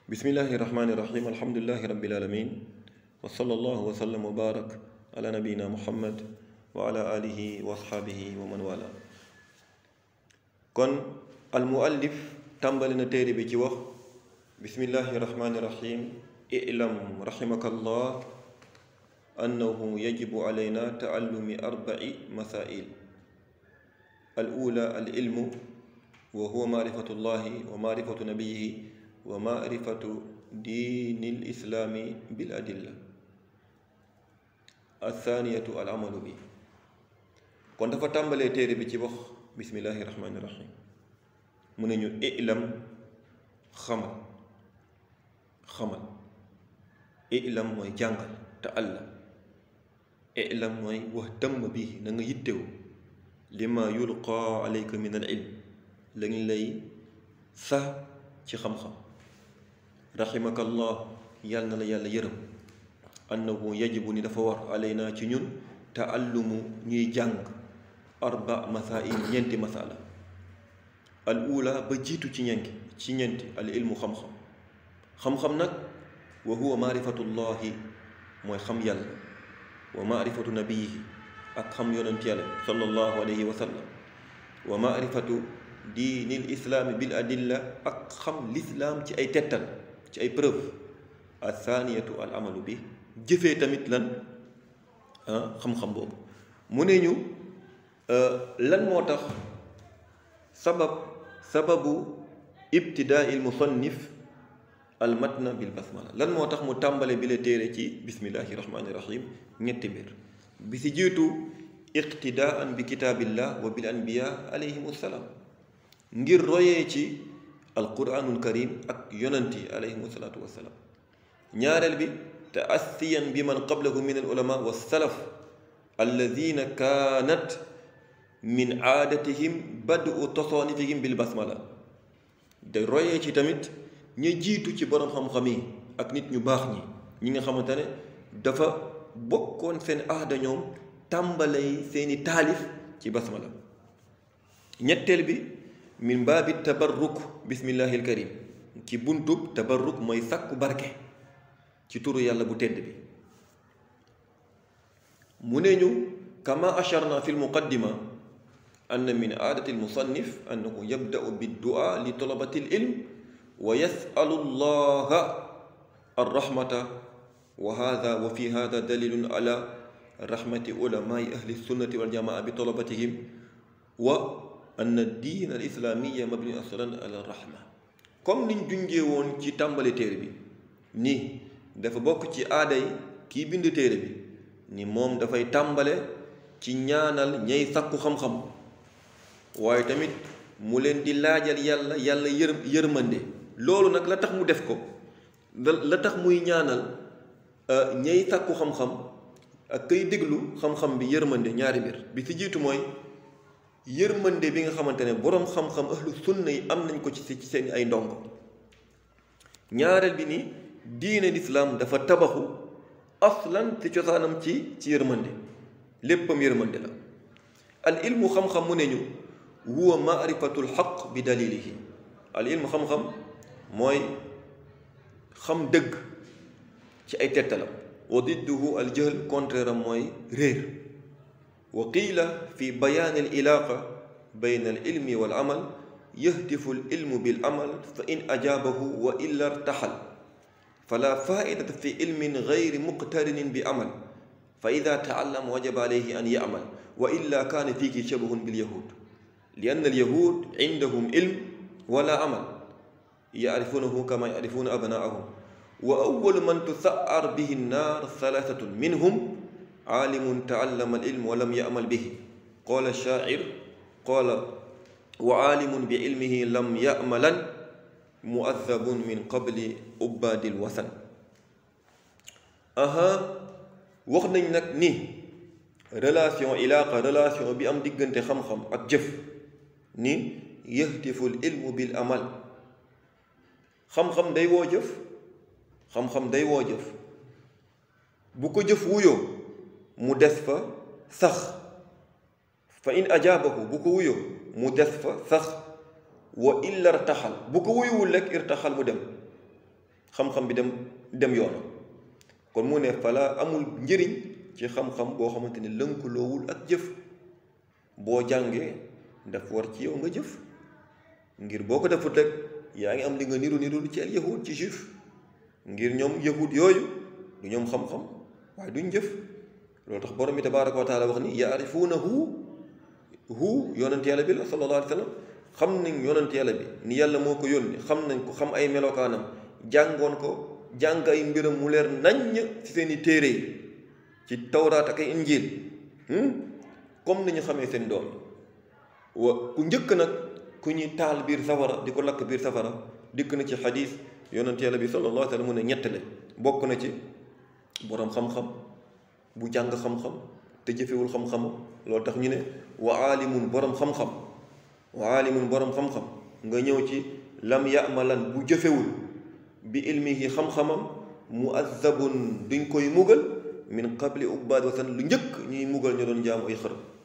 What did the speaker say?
bismillahi rahmaani rahim alhamdulilahi rabbil alamin wa sallallahu wa sallam wa barak ala nabiyina muhammad wa ala alihi wa asxaabihi wa man wala kon al muallif tàmbali na téere bi ci wax bismillahi rahmaani rahim ilam rahimaka allah annahu yajibu alayna taallumi arbai masail al ula al ilmu wa huwa maarifatu llahi wa maarifatu nabiyihi wa maarifatu diini lislaami bil adilla athaniyatu al amalu bi kon dafa tàmbalee téere bi ci wax bismillahi rahmaani rahim mu ne ñu ilam xamal xamal ilam mooy jàngal te àlla ilam mooy wax tëmm bi na nga yittewu lima yulqa alayka min al ilm lañ lay sax ci xam-xam raximakallah yàlla na la yàlla yërëm annahu yajibu ni dafa war alayna ci ñun taallumu ñuy jàng arba masail ñeenti masala al ula ba jiitu ci ñenki ci ñeenti al ilmu xam-xam xam-xam nag wa huwa maarifatullahi mooy xam yàlla wa maarifatu nabiyihi ak xam yonent yàlla sallallahu alayhi wa sallam wa maarifatu diinil islaami bil adilla ak xam lislaam ci ay tettal ci ay preuve athaniyatu al amalu bi jëfee tamit lan xam-xam boobu mu ne ñu lan moo tax sabab sababu ibtidaa il musannif al matna bil basmala lan moo tax mu tàmbale bi la téere ci bismillahi rahmaani rahim ñetti mbir bi si jiitu iqtidaan bi kitaabillah wa bil anbiya alayhim salaam ngir royee ci alquranul karim ak yonant yi alayhim salaatu wassalaam ñaareel bi taasiyan bi man qablahu min al ulama wa salaf alladina kaanat min aadatihim badu tasaanifihim bil basmala de royee ci tamit ñu jiitu ci borom xam-xam yi ak nit ñu baax ñi ñi nga xamante ne dafa bokkoon seen aada ñoom tàmbalay seeni taalif ci basmala ñetteel bi min baabi tabarruk bismillahi alkarim ci buntub tabarruk mooy sàkku barke ci turu yàlla bu tedd bi mu ne ñu kama acharna fi lmuqaddima ann min aadati almusannif annahu yabda'u biddua li talabati alilm wa yasalu llaha arrahmata wa hada wa fi hada dalilun ala rahmati ulamai ahli sunnati waljamaa bi talabatihim wa ann diin al islaamiya mabni aslan ala rahma comme niñ junjee woon ci tàmbali téere bi ni dafa bokk ci aaday kii bind téere bi ni moom dafay tàmbale ci ñaanal ñay sakku xam-xam waaye tamit mu leen di laajal yàlla yàlla yër yërmande loolu nag la tax mu def ko la tax muy ñaanal ñay sakku xam-xam ak kay déglu xam-xam bi yërmande ñaari mbir bi ci jiitu mooy yërmande bi nga xamante ne boroom xam-xam ahlu sunna yi am nañ ko ci ci seen ay ndongo ñaareel bi ni diine lislaam dafa tabaxu aslan ci cosaanam ci ci yërmande léppam yërmande la al ilmu xam-xam mu ne ñu huwa maarifatul xaq bi dalilihi al ilmu xam-xam mooy xam dëgg ci ay tettalam wa didduhu al jahl contraire am mooy réer wa qiila fi bayaan al ilaaqa bayna al ilmi wal amal yahdifu al ilmu bil amal fa in ajaabahu wa illa irtaxal fala faidata fi ilmin gayri muqtarinin bi amal fa ida taallama wajaba alayhi an yamal wa illa kaana fiiki shabahun bil yahud li anna al yahud indahum ilm wala amal yaarifunahu kama yaarifuuna abnaahum wa awalu man tusaar bihi nnaar salaasatun minhum aalimun taallama al ilm wa lam yamal bihi qaala shaacir qaala wa aalimun bi ilmihi lam yamalan muazzabun min qabli ubbaadil wasan aha wax nañ nag ni relation ilaaqa relation bi am diggante xam-xam ak jëf ni yahtiful ilmu bil amal xam-xam day woo jëf xam-xam day woo jëf bu ko jëf wuyoo mu des fa sax fa in ajaabahu bu ko wuyoo mu des fa sax wa illa irtaxal bu ko wuyuwul rek irtaxal mu dem xam-xam bi dem dem yoona kon mu ne fala amul njëriñ ci xam-xam boo xamante ne lënkaloowul ak jëf boo jàngee daf war ci yow nga jëf ngir boo ko defut rek yaa ngi am li nga niru niru ci al yahud ci juif ngir ñoom yahud yooyu du ñoom xam-xam waaye duñ jëf loolu tax borom bi tabaaraka wa taala wax ni yaarifuunahu hu yonent yàlla bi la sallallahu alayhi wa sallam xam nañ yonent yàlla bi ni yàlla moo ko yónni xam nañ ko xam ay melokaanam jàngoon ko jàng ay mbiram mu leer naññ ci seeni téere yi ci tawraat ak ay injiil comme ni ñu xamee seen doom wa ku njëkk nag ku ñuy taal biir safara di ko lakk biir safara dikk na ci xadiis yonent yàlla bi sallallahu alayhi wa sallam mu ne ñettale bokk na ci boroom xam-xam bu jàng xam-xam te jëfewul xam-xam loolu tax ñu ne wa aalimun boroom xam-xam wa aalimun boroom xam-xam nga ñëw ci lam yamalan bu jëfewul bi ilmihi xam-xamam muazzabun duñ koy mugal min qabli ubbaad wasan lu njëkk ñuy mugal ñu doon jaamu ay xërëm